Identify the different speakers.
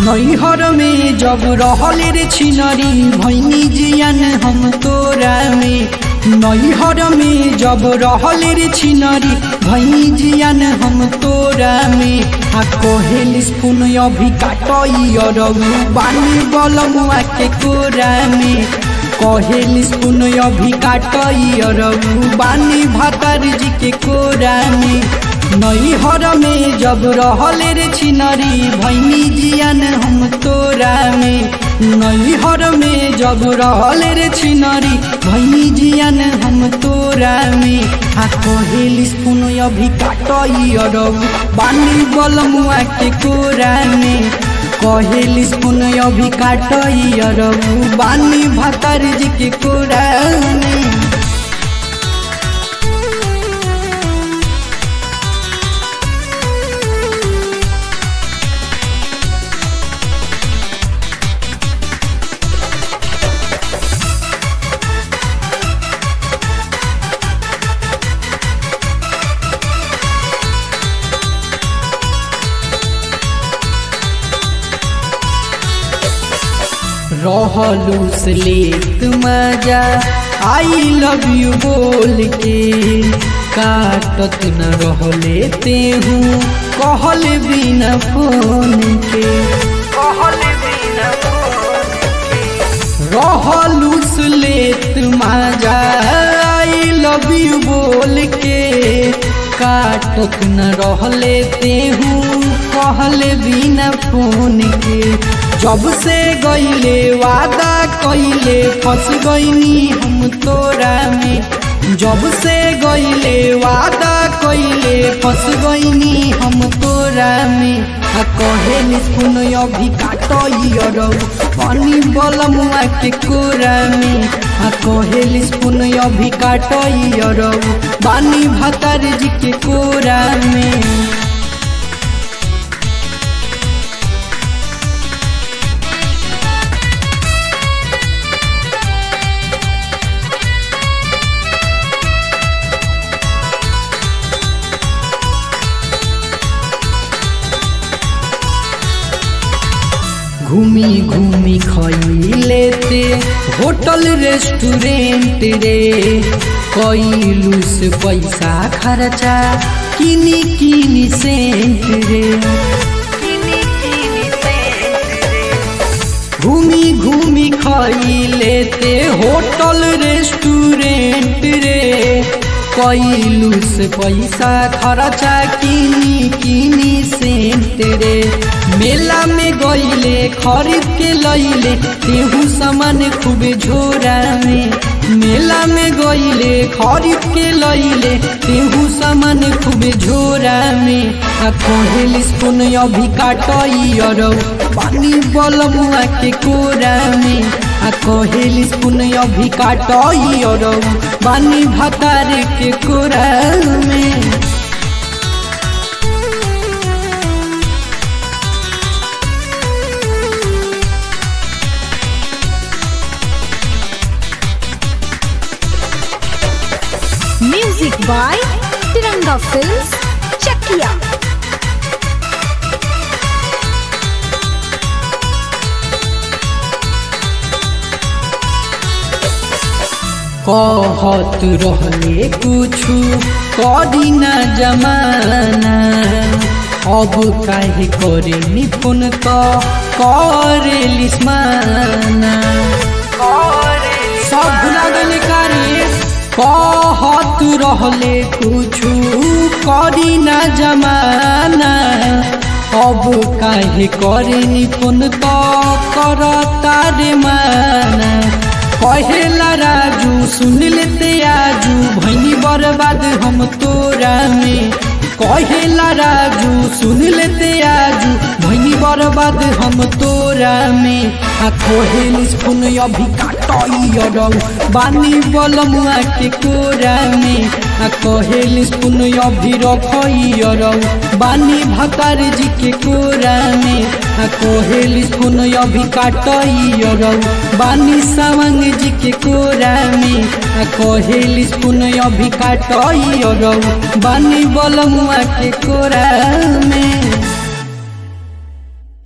Speaker 1: नैहर में जब रहल रे छिनरी भैनी जियन हम तोरा में नैहर में जब रहल रे छिनरी भैनी जियन हम तोरा में आ कोहेल स्पून अभी काटई अरऊ बानी बलमुआ के कोरा में कहेल स्पून अभी काटई अरऊ बानी भातर जी के कोरा में नैहर में जब रहल रे छिनरी भैनी जियन हम तोरा में नैहर में जब रहल रे छिनरी भैनी जियन हम तोरा में आ कहेल स्पून अभी काटई अरऊ बानी बलमुआ के कोरा में कहेल स्पून अभी काटई अरऊ बानी भातर जी के कोरा में रहलूस लेत मजा आई लव यू बोल के काटत न रहले ते हूँ कहल बिना फोन के कहल बिना रहलूस लेत मजा आई लव यू बोल के काटत न रहले ते हूँ कहल बिना फोन के जब से गईले वादा कइले फंस गईनी हम तोरा में जब से गईले वादा कइले फंस गईनी हम तोरा में आ कहेल सुन अभी काटई अरऊ पानी बलमुआ के कोरा में आ कहेल सुन अभी काटई अरऊ बानी भातर जी के कोरा में घूमी घूमी खैले ते होटल रेस्टोरेंट रे कैलू से पैसा खर्चा किनी किनी सेंट रे घूमी घूमी खैले ते होटल रेस्टोरेंट रे कैलू से पैसा खर्चा किनी किनी सेंट रे मेला में गईले खरीद के लैले तेहू सामान खूबे झोरा में मेला में गईले खरीद के लैले तेहू सामान खूबे झोरा में आ कहेल स्पून अभी काटई अरऊ पानी बलमुआ के कोरा में आ कहेल स्पून अभी काटई अरऊ पानी भतार के कोरा में
Speaker 2: Music by Tiranga Films, Chakia.
Speaker 1: कहत रहले कुछु करी न जमाना अब काहे करे निपुण तो करे लिस्माना सब भुला गले कारे कहत रहले कुछु करी न जमाना अब काहे करे निपुण तो करता रे माना कहेला राजू सुन लेते आजू भैनी बर्बाद हम तोरा में कहेला राजू सुन लेते आजू भैनी बर्बाद हम तोरा में आ कोहेल स्पून अभी काटई अरऊ बानी बलमुआ के कोरा में आ कहेल स्पून अभी रखई अरऊ बानी भतार जी के कोरा में आ कोहेल स्पून अभी काटई अरऊ बानी सावंग जी के कोरा में आ कहेल स्पून अभी काटई अरऊ बानी बलमुआ के कोरा में